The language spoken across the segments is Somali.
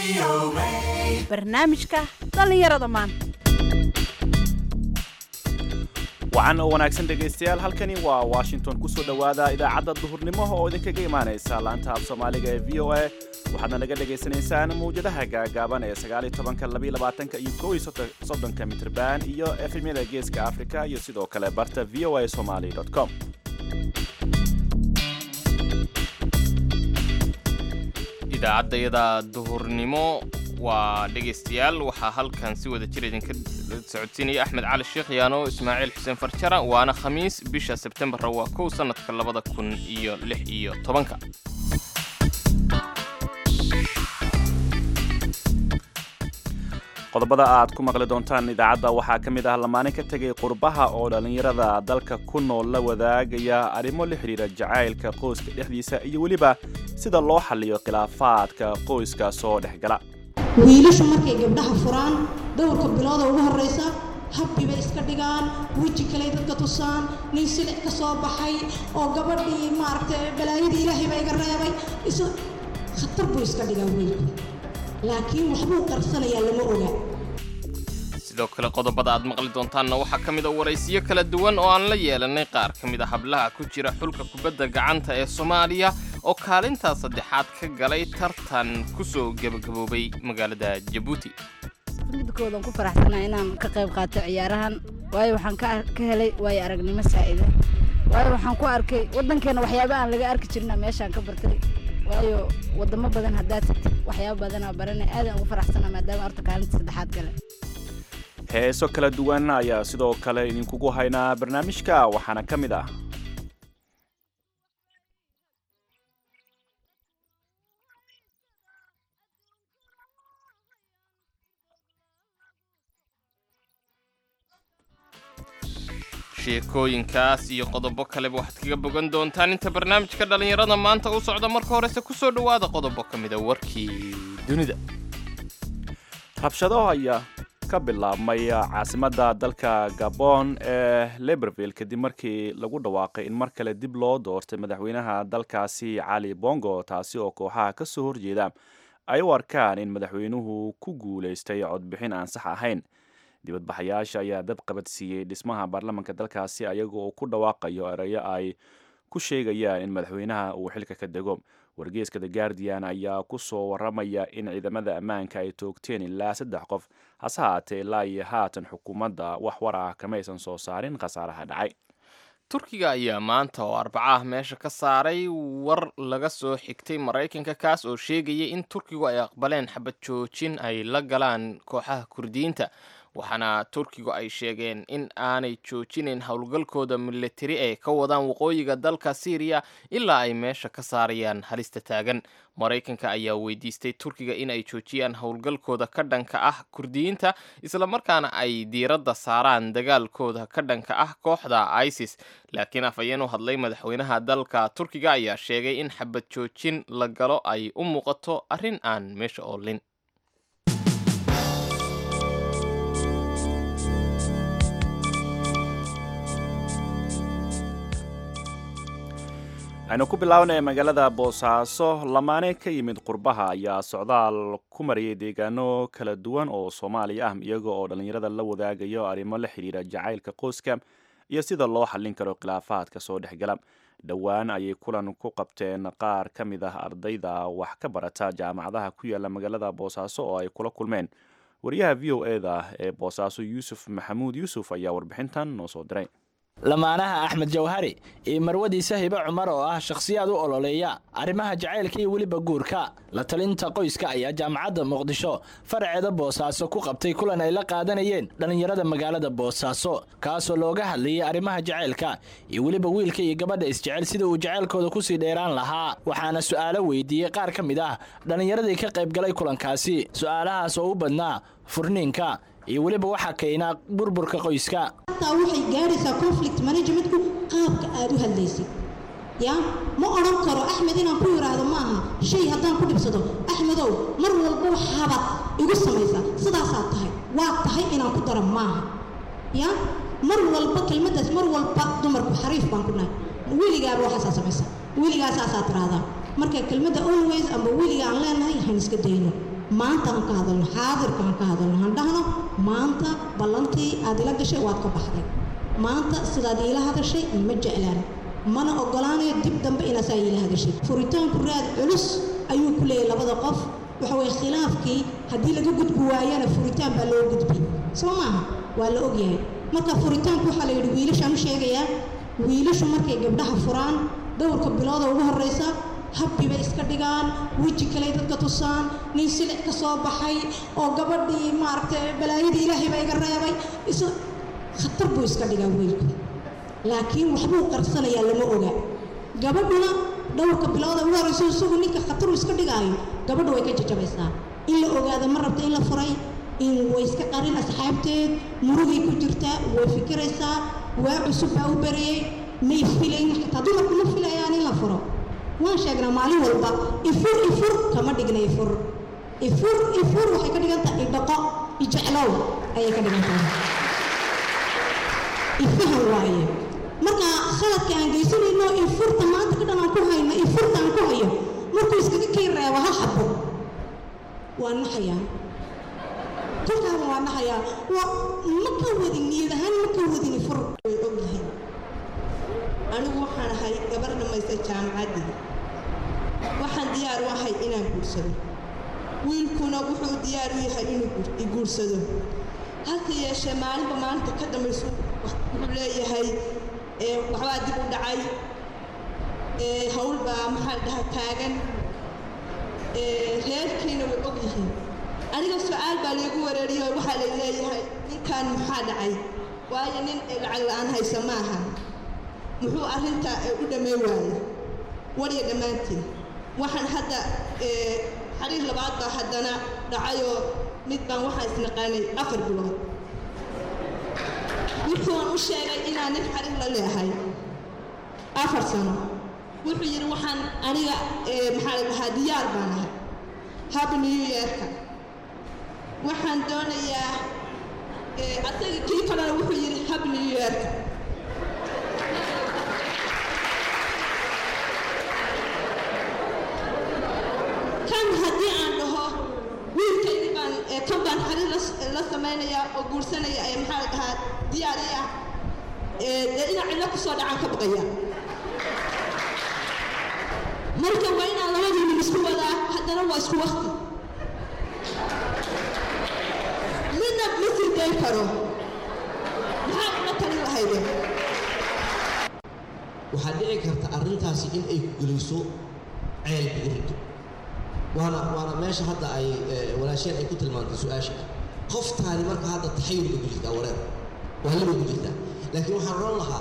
barnaamijka dhallinyarada maanta wacan oo wanaagsan dhegaystayaal halkani waa washington kusoo dhowaada idaacadda duhurnimo oo idinkaga imaanaysa laanta af soomaaliga ee v o a waxaadna naga dhagaysanaysaan mawjadaha gaagaaban ee sagaaliyo tobanka labiyo labaatanka iyo kow iyo soddonka mitrban iyo efemyada geeska africa iyo sidoo kale barta v o a somali com idaacaddayada duhurnimo waa dhegaystayaal waxaa halkan si wada jir idinka socodsiinaya axmed cali sheekh yaano ismaaciil xuseen farjara waana khamiis bisha sebtembarra waa kow sannadka labada kun iyo lix iyo tobanka qodobada aad ku maqli doontaan idaacadda waxaa ka mid ah lamaanin ka tegay qurbaha oo dhallinyarada dalka ku nool la wadaagaya arrimo la xidhiira jacaylka qoyska dhexdiisa iyo weliba sida loo xalliyo khilaafaadka qoyska soo dhex gala wiilashu markay gabdhaha furaan dhowrka bilooda ugu horraysa habbi bay iska dhigaan weji kaley dadka tusaan nin silic ka soo baxay oo gabadhii maaragtay balaayadii ilaahay baa iga reebay isu khatar buu iska dhigaa wiilku laakiin waxbuu qarsanayaa lama oga sidoo kale qodobada aad maqli doontaanna waxaa ka mid a waraysiyo kala duwan oo aan la yeelanay qaar ka mid a hablaha ku jira xulka kubadda gacanta ee soomaaliya oo kaalintaa saddexaad ka galay tartan ku soo gebagaboobay magaalada jabuuti midkoodan ku faraxsanaa inaan ka qayb qaato ciyaarahan waayo waxaan ka helay waayo aragnimo saa'ida waayo waxaan ku arkay waddankeena waxyaaba aan laga arki jirna meeshaan ka bartay waayo wadamo badan haddaad tagtid waxyaaba badanaa barana aadaan ugu faraxsanaa maadaama horta kaalinta saddexaad gale heeso kala duwan ayaa sidoo kale idinkugu haynaa barnaamijka waxaana ka mid ah sheekooyinkaas iyo qodobo kaleba waxaad kaga bogan doontaan inta barnaamijka dhallinyarada maanta u socda marka horese ku soo dhowaada qodobo ka mida warkii dunida rabshado ayaa ka bilaabmay caasimadda dalka gabon ee leberville kadib markii lagu dhawaaqay in mar kale dib loo doortay madaxweynaha dalkaasi cali bongo taasi oo kooxaha ka soo horjeeda ay u arkaan in madaxweynuhu ku guulaystay codbixin aan sax ahayn dibadbaxayaasha ayaa dab qabadsiiyey dhismaha baarlamanka dalkaasi ayaga oo ku dhawaaqayo erayo ay ku sheegayaan in madaxweynaha uu xilka ka dego wargeeska the guardian ayaa ku soo waramaya in ciidamada ammaanka ay toogteen ilaa saddex qof hase haatee ilaa iyo haatan xukuumadda wax war ah kamaysan soo saarin khasaaraha dhacay turkiga ayaa maanta oo arbaca ah meesha ka saaray war laga soo xigtay maraykanka kaas oo sheegaya in turkigu ay aqbaleen xabad joojin ay la galaan kooxaha kurdiyiinta waxaana turkigu ay sheegeen in aanay joojinayn howlgalkooda militari ee ka wadaan waqooyiga dalka syriya ilaa ay meesha ka saarayaan halista taagan maraykanka ayaa weydiistay turkiga in ay joojiyaan howlgalkooda ka dhanka ah kurdiyiinta islamarkaana ay diiradda saaraan dagaalkooda ka dhanka ah kooxda isis laakiin afhayeen u hadlay madaxweynaha dalka turkiga ayaa sheegay in xabad joojin la galo ay u muuqato arrin aan meesha oolin aynu ku bilaabnay magaalada boosaaso lamaane ka yimid qurbaha ayaa socdaal ku mariyay deegaano kala duwan oo soomaaliya ah iyaga oo dhallinyarada la wadaagayo arrimo la xidhiira jacaylka qoyska iyo sida loo xallin karo khilaafaadka soo dhexgala dhowaan ayay kulan ku qabteen qaar ka mid ah ardayda wax ka barata jaamacadaha ku yaala magaalada boosaaso oo ay kula kulmeen wariyaha v o e da ee boosaaso yuusuf maxamuud yuusuf ayaa warbixintan noo soo diray lamaanaha axmed jawhari iyo marwadiisa hibe cumar oo ah shakhsiyaad u ololeeya arrimaha jacaylka iyo weliba guurka la talinta qoyska ayaa jaamacadda muqdisho faraceeda boosaaso ku qabtay kulan ay la qaadanayeen dhallinyarada magaalada boosaaso kaasoo looga hadlayay arrimaha jacaylka iyo weliba wiilka iyo gabadha isjecel sida uu jacaylkooda kusii dheeraan lahaa waxaana su'aalo weydiiyey qaar ka mid ah dhallinyaradii ka qaybgalay kulankaasi su'aalahaas oo u badnaa furniinka iyo weliba waxaa keenaa burburka qoyska hataa waxay gaadhaysaa conflict managementku qaabka aad u hadlaysid ya ma odhan karo axmed inaan ku yidhaahdo ma aha shay haddaan ku dhibsado axmedow mar walba waxaabaad igu samaysaa sidaasaad tahay waad tahay inaan ku daro maaha ya mar walba kelmaddaas mar walba dumarku xariif baan ku nahay weligaaba waxaasaa samaysa weligaa saasaa tiraahdaa marka kelmadda always amba weliga aan leenahay han iska dayno maanta aan ka hadalno xaadirka aan ka hadalno han dhahno maanta ballantii aad ila gashay waad ka baxday maanta sidaad iila hadashay ma jeclaan mana ogolaanayo dib dambe inaad saa iila hadashay furitaanku raad culus ayuu ku leeyahay labada qof waxa weye khilaafkii haddii laga gudbi waayana furitaan baa loo gudbi soo maaha waa la ogyahay marka furitaanku waxaa la yidhi wiilashaan u sheegayaa wiilashu markay gabdhaha furaan dhowrka bilooda ugu horreysa habbi bay iska dhigaan weji kaley dadka tusaan nin silic ka soo baxay oo gabadhii maaragtay balaayadii ilaahay baa iga reebay isa khatar buu iska dhigaa wiilku laakiin waxbuu qarsanayaa lama oga gabadhuna dhowrka bilooda ugu horreysa isagu ninka khatar uu iska dhigaayo gabadhu way ka jajabaysaa in la ogaado ma rabta in la furay in way iska qarin asxaabteed murugay ku jirtaa way fikiraysaa waa cusub baa u bariyey may filayn xitaa dumarku ma filayaan in la furo waan sheegnaa maalin walba ifur ifur kama dhigna ifur ifur ifur waxay ka dhigan tahay idhaqo ijeclow ayay ka dhigan tahay ifahan waaye marka khaladka aan geysanayno ifurta maanta ka dhan aan ku hayno ifurta aan ku hayo markuu iskaga kay reebo ha xabo waa naxayaa kolkaaba waa naxayaa waa ma ka wadin niyad ahaan ma ka wadin ifur way og yihiin anigu waxaan ahay gabar dhammaysta jaamacaddii waxaan diyaar u ahay inaan guursado wiilkuna wuxuu diyaar u yahay inuu i guursado hase yeeshee maalinba maalinta ka dambaysu wuxuu leeyahay waxbaa dib u dhacay hawl baa maxaa dhaha taagan reerkiina way og yihiin aniga su-aal baa laygu wareeriyo waxaa lay leeyahay ninkan maxaa dhacay waayo nin lacag la-aan haysa maaha muxuu arrinta u dhammayn waayey warya dhammaantiin waxaan hadda xariir labaad baa haddana dhacayoo mid baan waxaan isnaqaanay afar bilood wuxuun u sheegay inaan nin xariir la leehay afar sano wuxuu yidhi waxaan aniga maxaa la dhahaa diyaar baan ahay hab new yeerka waxaan doonayaa asaga kii kalena wuxuu yidhi hab new yeerka kan haddii aan dhaho wiilkaydi baan kan baan xariir la samaynayaa oo guursanaya ee maxaa la dhahaa diyaari ah dee inaa cidlo ku soo dhacaan ka baqaya marka waa inaan labadii nin isku wadaa haddana waa isku wakti midna ma sii dayn karo maxaa una talin lahayde waxaa dhici karta arrintaasi in ay ku geliso ceel buurinto waana waana meesha hadda ay walaasheen ay ku tilmaantay su-aasha qoftaani marka hadda taxayul bay ku jirtaa wareer waa libay ku jirtaa laakiin waxaan odhan lahaa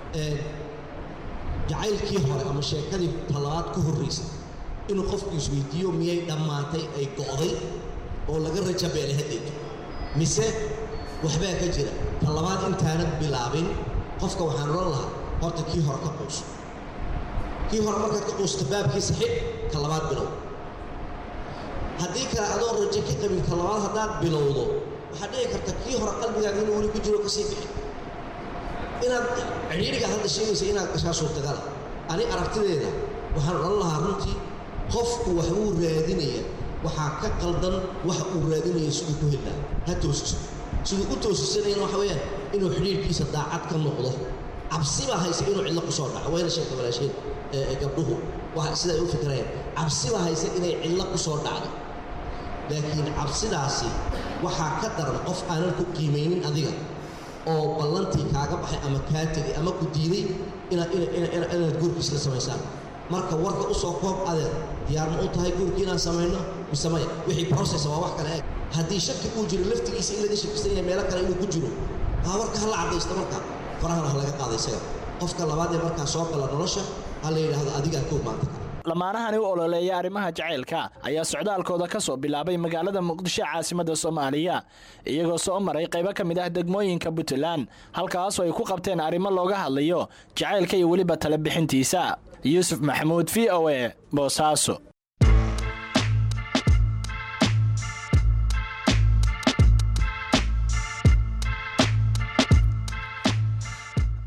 jacaylkii hore ama sheekadii talabaad ka horraysa inuu qofku isweydiiyo miyay dhammaatay ay go'day oo laga raja beelay haddeeto mise waxbaa ka jira talabaad intaanad bilaabin qofka waxaan odhan lahaa horta kii hore ka quuso kii hore markaad ka quusto baabkiisa xidh ka labaad bilow haddii kale adoo rajo ka qabin ka labaad haddaad bilowdo waxaad dhici karta kii hore qalbigaaga inuu weli ku jiro kasii bixi inaad cidhiidhiga hadda sheegaysa inaad gashaa suurtagala ani aragtideeda waxaan odhan lahaa runtii qofku waxbuu raadinaya waxaa ka qaldan waxa uu raadinaya siduu ku helaa ha toosiso siduu u toosisanayana waxa weeyaan inuu xidhiidhkiisa daacad ka noqdo cabsi baa haysa inuu cidlo ku soo dhaco wayna sheegta walaasheen gabdhuhu sida ay u fikirayaan cabsi baa haysa inay cidlo ku soo dhacdo laakiin cabsidaasi waxaa ka daran qof aanan ku qiimaynin adiga oo ballantii kaaga baxay ama kaa tegay ama ku diiday inaad inaad guurkiis la samaysaan marka warka u soo koob adeer diyaar ma u tahay guurkii inaan samayno mise maya wixii process waa wax kale eeg haddii shaki uu jiro laftigiisa in laga shakisan yahay meelo kale inuu ku jiro haa warka hala caddaysto marka farahana ha laga qaada isaga qofka labaad ee markaa soo gala nolosha ha la yidhaahdo adigaa kow maanta kale lamaanahani u ololeeya arrimaha jacaylka ayaa socdaalkooda ka soo bilaabay magaalada muqdisho caasimadda soomaaliya iyagoo soo maray qaybo ka mid ah degmooyinka puntland halkaasoo ay ku qabteen arrimo looga hadlayo jacaylka iyo weliba tala bixintiisa yuusuf maxamuud v o e boosaaso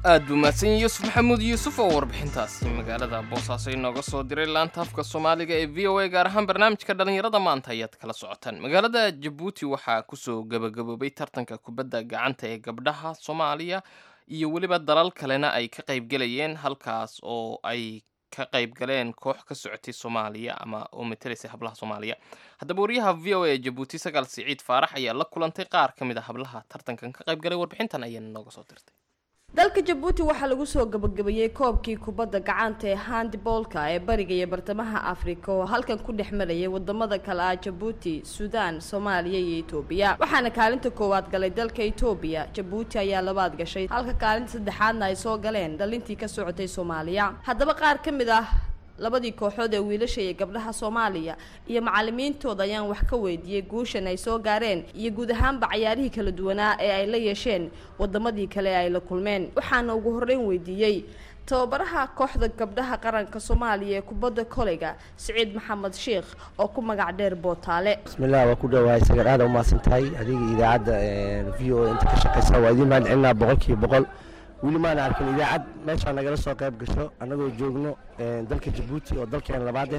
aad buu mahadsan yuusuf maxamuud yuusuf oo warbixintaasi magaalada boosaaso inooga soo diray laanta afka soomaaliga ee v o a gaar ahaan barnaamijka dhallinyarada maanta ayaad kala socotaan magaalada jabuuti waxaa kusoo gabagaboobay tartanka kubadda gacanta ee gabdhaha soomaaliya iyo weliba dalal kalena ay ka qaybgelayeen halkaas oo ay ka qayb galeen koox ka socotay soomaaliya ama oo matelaysay hablaha soomaaliya haddaba wariyaha v o a ee jabuuti sagaal siciid faarax ayaa la kulantay qaar ka mid a hablaha tartankan ka qayb galay warbixintan ayaana nooga soo dirtay dalka jabuuti waxaa lagu soo gabagabeeyey koobkii kubadda gacanta ee handiboolka ee bariga iyo bartamaha afrika oo halkan ku dhex marayay wadamada kale ah jabuuti suudaan soomaaliya iyo etoobiya waxaana kaalinta koowaad galay dalka etoobiya jabuuti ayaa labaad gashay halka kaalinta saddexaadna ay soo galeen dhalintii ka socotay soomaaliya haddaba qaar ka mid ah labadii kooxood ee wiilasha iyo gabdhaha soomaaliya iyo macalimiintooda ayaan wax ka weydiiyey guushan ay soo gaareen iyo guud ahaanba cayaarihii kala duwanaa ee ay la yeesheen wadamadii kale ee ay la kulmeen waxaana ugu horreyn weydiiyey tababaraha kooxda gabdhaha qaranka soomaaliya ee kubadda koleyga siciid maxamed sheikh oo ku magac dheer bootaale bismillaah waa ku dhawahay sagar aada umahadsan tahay adiga idaacadda v o a inta ka shaqeysa waa idiin mahad celinaa boqolkiiba boqol weli maana arkin idaacad meeshaa nagala soo qayb gasho annagoo joogno dalka jabuuti oo dalkeena labaad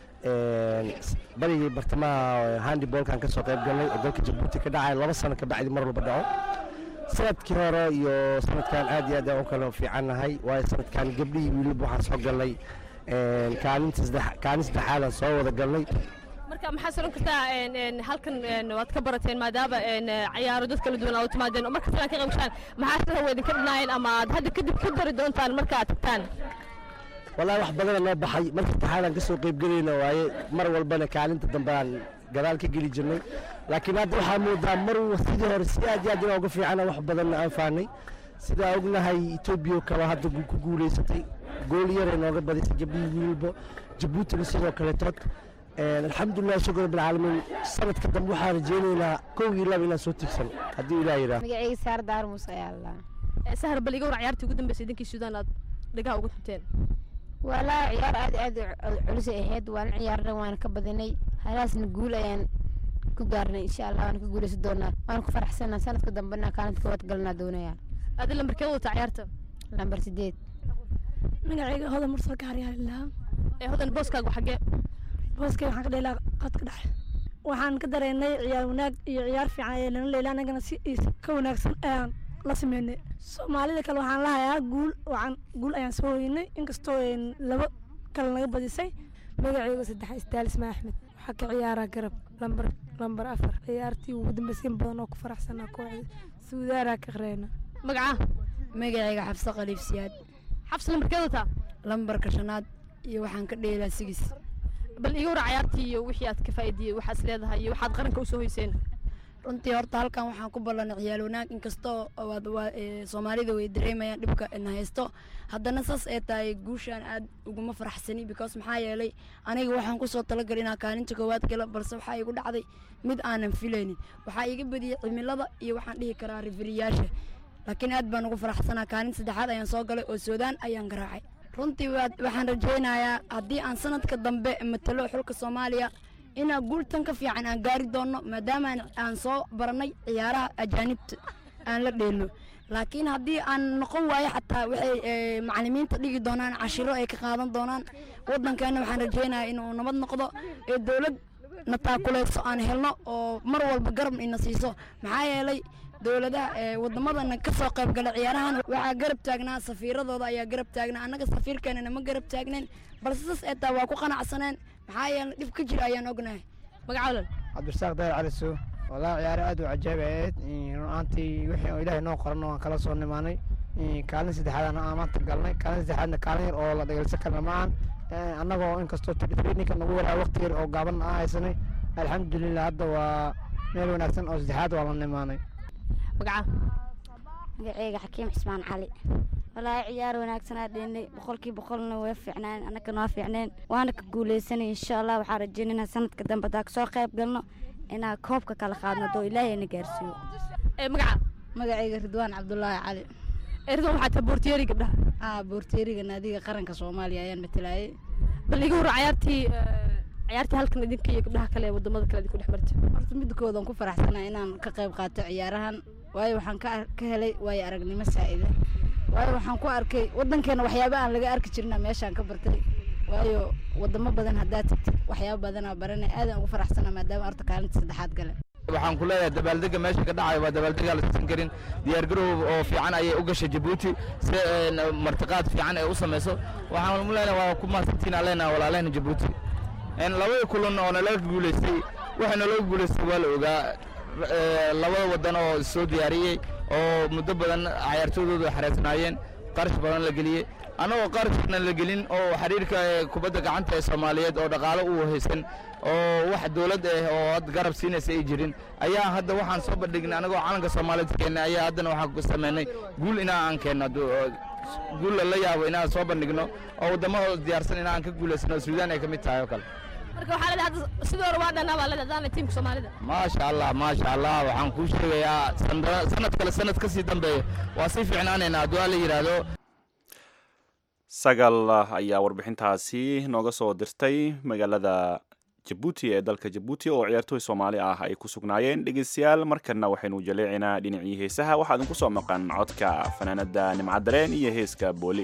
eh barigii bartamaha handibolkan ka soo qayb galnay oo dalka jabuuti ka dhacay laba sano kabacdi mar walba dhaco sanadkii hore iyo sanadkan aad iyo aad aan u kala fiicannahay waayo sanadkan gabdhihii wiilaba waxaan soo galnay kaalinta saddex kaalin saddexaadaan soo wada galnay marka maxaa soran kartaa halkan waad ka barateen maadaama cayaaro dad kala duwan aa u timaadeen oo marka filan ka qayb gashaan maxaa sida wa idinka dhinaayeen ama aad hadda kadib ku dari doontaan marka aad tagtaan wallaahi wax badana noo baxay marka saddexaadaan ka soo qaybgelayna waaye mar walbana kaalinta dambe aan gadaal ka geli jirnay laakiin hadda waxaa moodaa mar sidii hore si aad iyo aad inaan uga fiicana wax badanna aan fahnay sidaa ognahay etoobiya kale hadda ku guulaysatay gool yaray nooga badisay gabdhihii wiilbo jabuutina sidoo kaletood alxamdulilah shukr bilcaalamiin sanadka dambe waxaan rajeynaynaa kow iyo laba inaan soo tigsan haddii ilaah yidhaah magacayga saar daar muuse ayaa la sahar bal iga war ciyaartii ugu dambeysay idinkii suudaan aad dhagaha uga tunteen walaa ciyaar aad aad culus ay ahayd waan ciyaarnay waana ka badinay halaasna guul ayaan ku gaarnay insha allah waana ka guuleysan doonaa waana ku faraxsanaa sanadka dambena kaalinta koowaad galnaa doonaya aad lambarkee wadataa ciyaarta lambar sideed magacayga hodan mursal kaaryaalilaha ee hodan booskaagu xagee booskay waxaan ka dheelaa qadka dhexe waxaan ka dareennay ciyaar wanaag iyo ciyaar fiican ee lana leela annagana si ka wanaagsan ayaan la sameynay soomaalida kale waxaan lahayaa guul waxaan guul ayaan soo hoynay inkastoo laba kale naga badisay magacayga saddex istaalisma axmed waxaa ka ciyaaraa garab lambar lambar afar ciyaartii ugu dambeysay in badan oo ku faraxsanaa kooxda suudaaraa ka qareyna magaca magacayga xabse khaliif siyaad xabs lambarkeed wataa lambarka shanaad iyo waxaan ka dheelaa sigis bal iga wara ciyaartii iyo wixii aad ka faa'iidiyey waxaad leedahay iyo waxaad qaranka usoo hoyseen runtii horta halkan waxaan ku ballanay ciyaal wanaag inkastoo soomaalida way dareemayaan dhibka na haysto haddana saas ee tahay guushaan aad uguma faraxsani because maxaa yeelay aniga waxaan kusoo talagalay inaa kaalinta koowaad gala balse waxaa igu dhacday mid aanan filaynin waxaa iga badiyey cimilada iyo waxaan dhihi karaa rifiriyaasha laakiin aad baan ugu faraxsanaa kaalinta saddexaad ayaan soo galay oo suudaan ayaan garaacay runtii waxaan rajaynayaa haddii aan sanadka dambe matalo xulka soomaaliya inaa guultan ka fiican aan gaari doonno maadaama aan soo baranay ciyaaraha ajaanibta aan la dheelno laakiin haddii aan noqon waayo xataa waxay macalimiinta dhigi doonaan cashiro ay ka qaadan doonaan waddankeena waxaan rajaynayaa inuu nabad noqdo ee dowlad na taakuleyso aan helno oo mar walba garab ina siiso maxaa yeelay dowladaha wadamadana ka soo qayb gala ciyaarahan waxaa garab taagnaa safiiradooda ayaa garab taagnaa annaga safiirkeenana ma garab taagnayn balse saas ee taa waa ku qanacsaneen maxaa yeelay dhib ka jira ayaan ognahay magacawlan cabdirasaaq dayar caliso walaa ciyaaro aad u cajaab ahayd run-aantii wixii oo ilaahay noo qoran waan kala soo nimaanay kaalin saddexaadana aan maanta galnay kaalin saddexaadna kaalin yar oo la dhageysan karna ma aan annagoo inkastoo ninka nagu waraa waqti yar oo gaaban aan haysanay alxamdulilah hadda waa meel wanaagsan oo saddexaad waa la nimaanay magaca magaceyga xakiim cismaan cali walaahi ciyaar wanaagsanaa dheenay boqolkii boqolna way fiicnaan annagana waa fiicneen waana ka guuleysanay insha allah waxaan rajeynayna sanadka dambe hadaa kasoo qayb galno inaa koobka kala qaadno doo ilaahay na gaarsiiyo magaca magacayga ridwaan cabdulaahi cali ridwaan waxaa tahay boortiyeeri gabdhaha aa boortiyeeriga naadiga qaranka soomaaliya ayaan matalaayay bal iga wara ciyaartii ciyaartii halkan idinka iyo gabdhaha kale ee wadamada kale idinku dhex martay horta midkoodan ku faraxsanaa inaan ka qayb qaato ciyaarahan waayo waxaan ka ka helay waayo aragnimo saa'ida waayo waxaan ku arkay waddankeena waxyaaba aan laga arki jirina meeshaan ka bartay waayo wadamo badan haddaad tagtid waxyaaba badanaa baranay aadaan ugu faraxsana maadaama horta kaalinta saddexaad gale waxaan ku leeyahay dabaaldega meesha ka dhacayo waa dabaaldega la tusan karin diyaargarow oo fiican ayay u gashay jabuuti si een, martiqaad fiican ay u samayso waxaan mu leenahay waa ku mahadsantiin aan leenahay walaalahena jabuuti een, labada kulan oo nalaga guulaystay waxa nalaga guulaystay waa la ogaa ee, labada wadan oo soo diyaariyey oo muddo badan cayaartoydooda xareysnaayeen qarash badan la geliyey annagoo qarashna la gelin oo xiriirka ee kubadda gacanta ee soomaaliyeed oo dhaqaalo u haysan oo wax dowlad ah oo had garab siinaysa ay jirin ayaa hadda waxaan soo bandhignay anagoo calanka soomaaliyeed keennay ayaa haddana waxaan ku sameynay guul inaa aan keenno hadduu- oo guul la yaabo inaan soo bandhigno oo waddamada diyaarsan inaan ka guulaysano suudaan ay ka mid tahay oo kale marka waxaa leedahay hadda sidii hore waa dhanaa baa leedahay haddaanay tiimka soomaalida maasha allah maasha allah waxaan kuu sheegayaa sanda- sanad kale sanad ka sii dambeeya waa sii fiicnaanaynaa hadduu alla yidhaahdo sagal ayaa warbixintaasi nooga soo dirtay magaalada jabuuti ee dalka jabuuti oo ciyaartooy soomaali ah ay ku sugnaayeen dhegeystayaal markana waxaynu jaleecinaa dhinacii heesaha waxaa idinku soo maqan codka fanaanada nimcadareen iyo heeska booli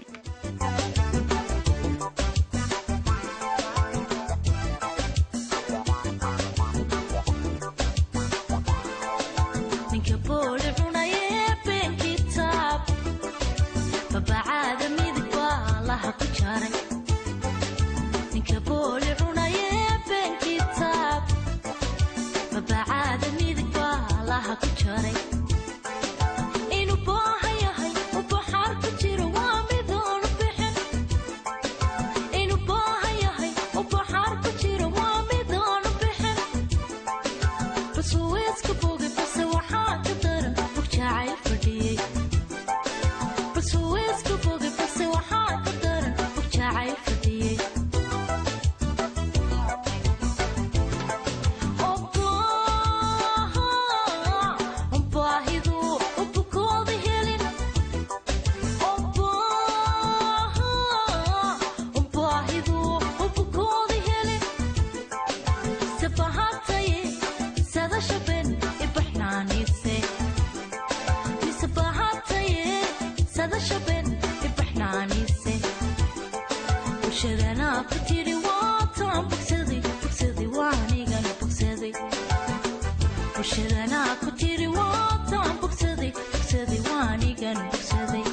ninka booli cunayee been kitaab babacaada midig baa laha ku jaray ninka booli cunayee been kitaab babacaada midig baa laha ku jaray inuu baahan yahay u baxaar ku jiro waa midoonu bixin inuu baahan yahay u baxaar ku jiro waa midoonu bixin basuweeska bogay base waxaa ka daran bog jacayl fadhiyey basuweeska bogay base waxaa ka daran bog jacayl fadhiyey baahidu u bukooda helin baahidu u bukooda helin sabahataye sadashaben ibaxnaanise misabahataye sadashaben ibaxnaanise bulshadana ku tiri waataan bogsaday bogsaday waanigan bogsaday bulshadana ku tiri waataan bogsaday bogsaday waanigan bogsaday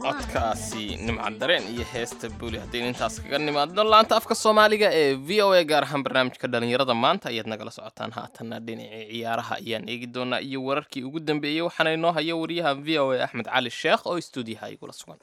codkaasi nimcad dareen iyo heesta buuli haddaynu intaas kaga nimaadno laanta afka soomaaliga ee v o a gaar ahaan barnaamijka dhallinyarada maanta ayaad nagala socotaan haatanna dhinacii ciyaaraha ayaan eegi doonaa iyo wararkii ugu dambeeyey waxaana inoo haya wariyaha v o a axmed cali sheekh oo stuudiyaha igula sugan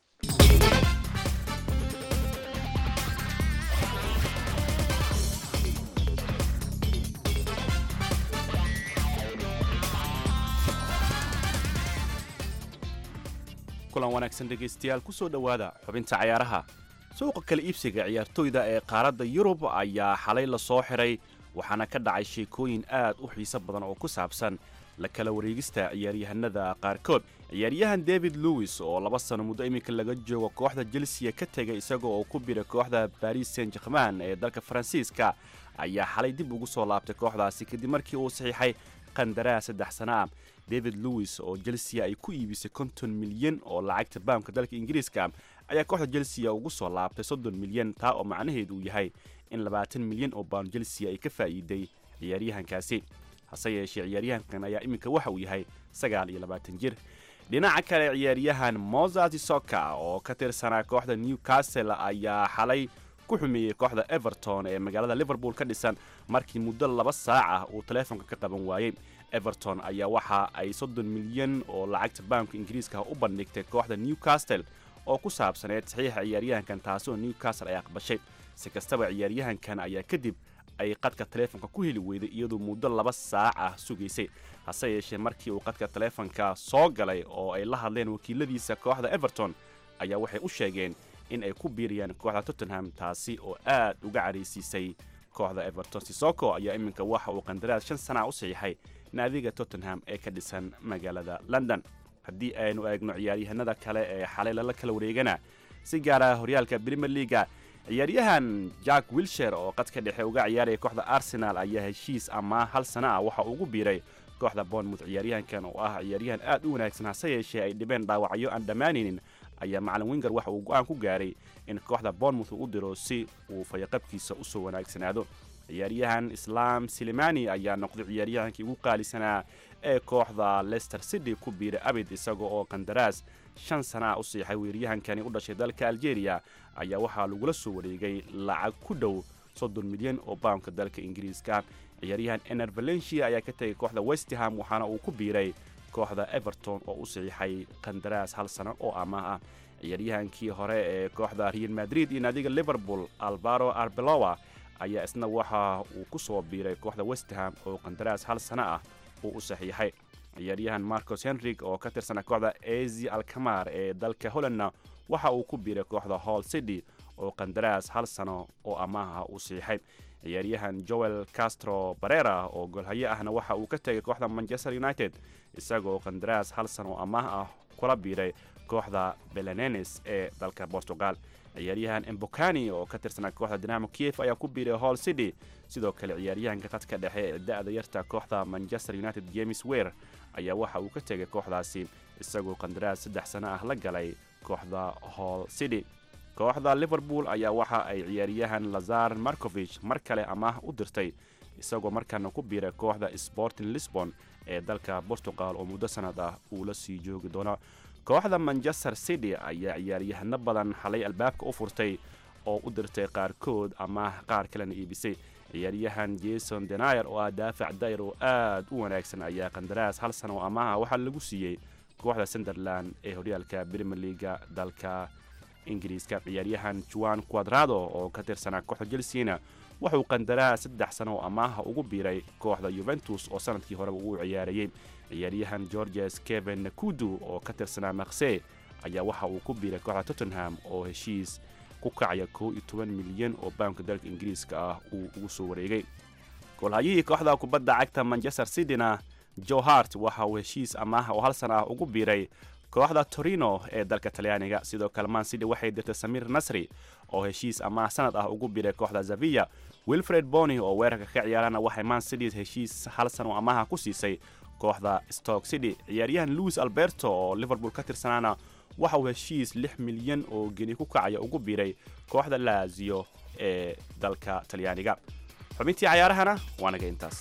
kulan wanaagsan dhegaystayaal ku soo dhowaada xubinta cayaaraha suuqa kala iibsiga ciyaartoyda ee qaaradda yurub ayaa xalay la soo xiray waxaana ka dhacay sheekooyin aad u xiiso badan oo ku saabsan la kala wareegista ciyaaryahanada qaarkood ciyaaryahan david lewis oo laba sano muddo iminka laga joogo kooxda chelsea ka tegay isaga oo ku bira kooxda baris saint german ee dalka faransiiska ayaa xalay dib ugu soo laabtay kooxdaasi kadib markii uu saxiixay qandaraas saddex sano ah david lewis oo chelsea ay ku iibisay konton milyan oo lacagta baamka dalka ingiriiska ayaa kooxda chelsea ugu soo laabtay soddon milyan taa oo macnaheedu uu yahay in labaatan milyan oo baan chelsea ay ka faa'iiday ciyaaryahankaasi hase yeeshee ciyaaryahankan ayaa iminka waxa uu yahay sagaal iyo labaatan jir dhinaca kale ciyaaryahan mozart soka oo ka tirsanaa kooxda newcastle ayaa xalay ku xumeeyey kooxda everton ee magaalada liverpool ka dhisan markii muddo laba saac ah uu taleefonka ka qaban waayey everton ayaa waxa ay soddon milyan oo lacagta baamka ingiriiska u bandhigtay kooxda newcastle oo ku saabsaneed saxiixa ciyaaryahankan taasi oo newcastle ay aqbashay si kastaba ciyaaryahankan ayaa kadib ay qadka taleefonka ku heli weyday iyadoo muddo laba saac ah sugaysay hase yeeshee markii uu qadka taleefonka soo galay oo ay la hadleen wakiiladiisa kooxda everton ayaa waxay u sheegeen in ay ku biiriyaan kooxda tottenham taasi oo aad uga caraysiisay kooxda everton sisoko ayaa iminka waxa uu qandaraas shan sana u saxiixay naadiga tottenham ee ka dhisan magaalada london haddii aynu eegno ciyaaryahanada kale ee xalay lala kala wareegana si gaara horyaalka premier leaga ciyaaryahan jack wilsher oo qadka dhexe uga ciyaaraya kooxda arsenal ayaa heshiis ama hal sana ah waxa ugu biiray kooxda bournemouth ciyaaryahankan oo ah ciyaaryahan aad u wanaagsan hase yeeshee ay dhibeen dhaawacyo aan dhammaanaynin ayaa macalin winger waxa uu go-aan ku gaaray in kooxda bournemouth uu u diro si uu fayaqabkiisa usoo wanaagsanaado ciyaaryahan islam silimani ayaa noqday ciyaaryahankii ugu qaalisanaa ee kooxda leicester city ku biiray abid isaga oo qandaraas shan sana ah u siixay weeryahankani u dhashay dalka algeria ayaa waxaa lagula soo wareegay lacag ku dhow soddon milyan oo baamka dalka ingiriiska ciyaaryahan ener valencia ayaa ka tegay kooxda westham waxaana uu ku biiray kooxda everton oo u saxiixay qandaraas hal sano oo amaah ah ciyaaryahankii hore ee kooxda real madrid iyo naadiga liverpool alvaro arbeloa ayaa isna waxa uu ku soo biiray kooxda westham oo qandaraas hal sano ah uu u saxiixay ciyaaryahan marcos henrig oo ka tirsana kooxda ezi alkamar ee dalka hollandna waxa uu ku biiray kooxda hall city oo qandaraas hal sano oo amaaha uu saxiixay ciyaaryahan joel castro barera oo golhaye ahna waxa uu ka tegay kooxda manchester united isagoo qandaraas hal sano oo amaah ah kula biiray kooxda belenenes ee dalka portugal ciyaaryahan embokani oo ka tirsanaa kooxda dinamo kiev ayaa ku biiray hall city sidoo kale ciyaaryahanka qadka dhexe ee da-da yarta kooxda manchester united james wer ayaa waxa uu ka tegay kooxdaasi isagoo qandaraas saddex sano ah la galay kooxda hall city kooxda liverpool ayaa waxa ay ciyaaryahan lazar markovich mar kale amaah u dirtay isagoo markaana ku biiray kooxda sporting lisbon ee dalka portugal oo muddo sanad ah uu la sii joogi doono kooxda manchester city ayaa ciyaaryahano badan xalay albaabka u furtay oo u dirtay qaarkood amaah qaar kalena iibisay ciyaaryahan jason denayer oo ah daafac dayr oo aad u wanaagsan ayaa qandaraas hal sano oo amaaha waxaa lagu siiyey kooxda sunderland ee horyaalka premier leaga dalka ingiriiska ciyaaryahan juan quadrado oo ka tirsanaa kooxda chelseana wuxuu qandaraas saddex sano oo amaaha ugu biiray kooxda yuventus oo sanadkii horeba uu ciyaarayey ciyaaryahan georges kevin nakudu oo ka tirsanaa makse ayaa waxa uu ku biiray kooxda tottenham oo heshiis ku kacaya kow iyo toban milyan oo baamka dalka ingiriiska ah uu ugu soo wareegay golhayihii kooxda kubadda cagta manchester cityna joe hart waxa uu heshiis amaaha oo hal sana ah ugu biiray kooxda torino ee dalka talyaaniga sidoo kale man city waxay dirtay samir nasri oo heshiis amaah sanad ah ugu biiray kooxda zavilla wilfred bony oo weerarka ka ciyaarana waxay man city heshiis hal san oo amaaha ku siisay kooxda stoke city ciyaaryahan louis alberto oo liverpool ka tirsanaana waxa uu heshiis lix milyan oo geni ku kacaya ugu biiray kooxda laazio ee dalka talyaaniga xubintii cayaarahana waa naga intaas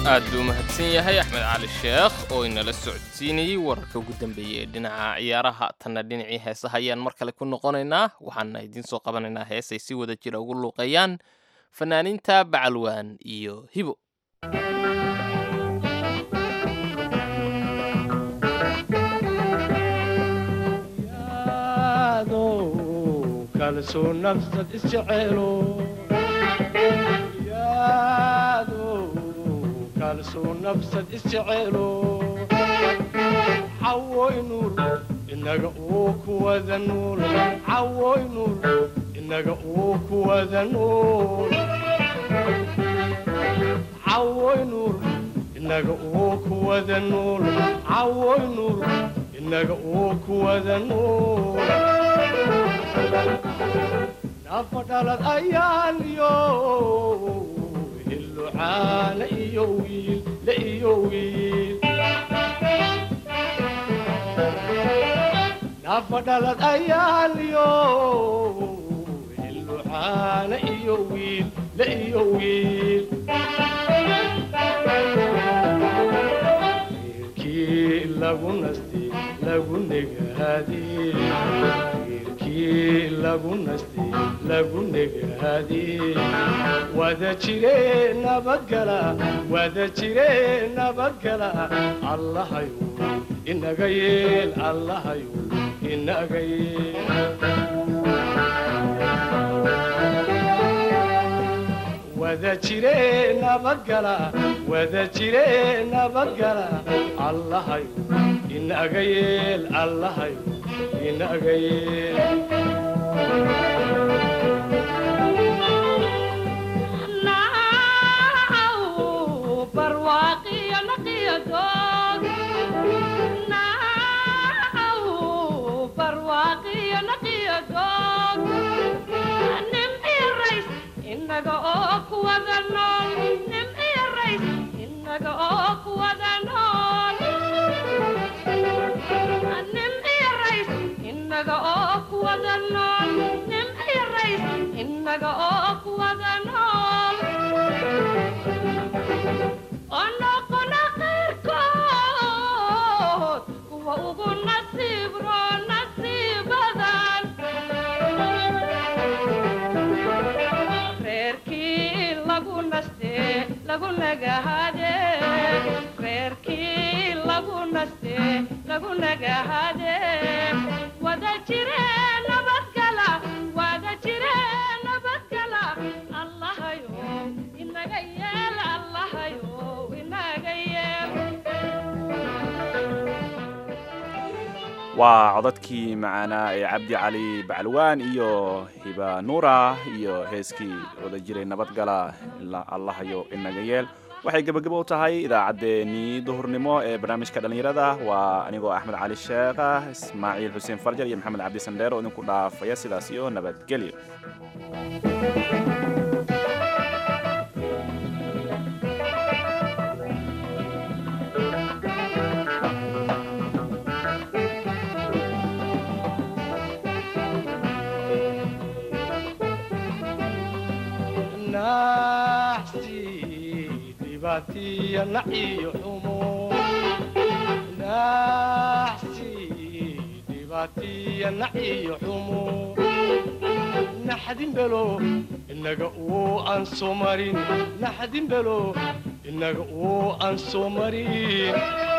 aad buu mahadsan yahay axmed cali sheekh oo inala socodsiinayey wararka ugu dambeeyey ee dhinaca ciyaaraha tanna dhinacii heesaha ayaan mar kale ku noqonaynaa waxaana idiin soo qabanaynaa heesay si wada jira ugu luuqeeyaan fanaaniinta bacalwaan iyo hibo kalsoo nafsad isjeceelo yaado kalsoo nafsad isjeceelo cawoy nuur inaga uu kuwada nuul cawoy nuur inaga uu kuwada nuul cawoy nuur inaga uu kuwada nuul cawoy nuur inaga uu kuwada nuul nafa dhalad ayaan iyo hillucaana iyo wiil la iyo wiil nafa dhalad ayaan iyo hillucaana iyo wiil la iyo wiil wiilkii lagu nasti lagu negaadee wiilkii lagu nasti lagu negaadee wada jire nabadgala wada jire nabadgala allahayu inaga yeel allahayu inaga yeel wada jire nabadgala wada jire nabadgala allahayu inaga yeel allahayu inaga yeel inaga oo kuwada nool nim iyo rays inaga oo kuwada nool nim iyo rays inaga oo kuwada nool nim iyo rays inaga oo kuwada nool onoqona qayrkood kuwa ugu nasiib roo nasiibadan reerkii lagu naste lagu nagahade reerkii lagu naste lagu nagahade wada jire nabadgala wada jire nabadgala allahayo inaga yeel allahayo inaga yeel waa codadkii macaanaa ee cabdi cali bacalwaan iyo hiba nuura iyo heeskii wada jiray nabadgala ilaa allahayo inaga yeel waxay gebagabo u tahay idaacaddeenii duhurnimo ee barnaamijka dhallinyarada waa anigoo axmed cali sheekha ismaaciil xuseen farjar iyo maxamed cabdi sandheer oo idinku dhaafaya sidaas iyo nabadgelyo naxsi dhibaatiya naciyo xumo naxsi dhibaatiya naciyo xumo naxdin belo inaga uu aan soo marin naxdin belo inaga uu aan soo marin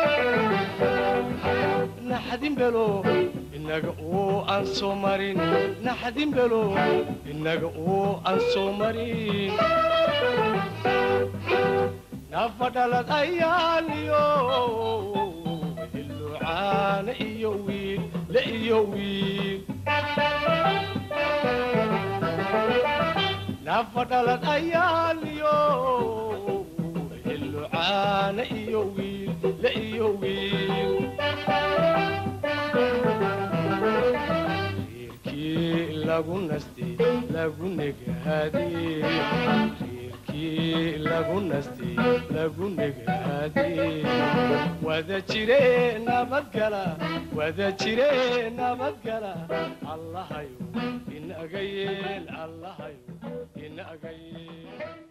naxdin belo inaga uu aan soo marin naxdin belo inaga uu aan soo marin nafa dhalad ayaan iyo hillucaana iyo wiil la iyo wiil nafa dhalad ayaan iyo hillucaana iyo wiil la iyo wiil reerkii lagu nasti lagu negaadee reerkii lagu nasti lagu negaadee wada jire nabadgala wada jire nabadgala allahayo inaga yeel allahayo inaga yeel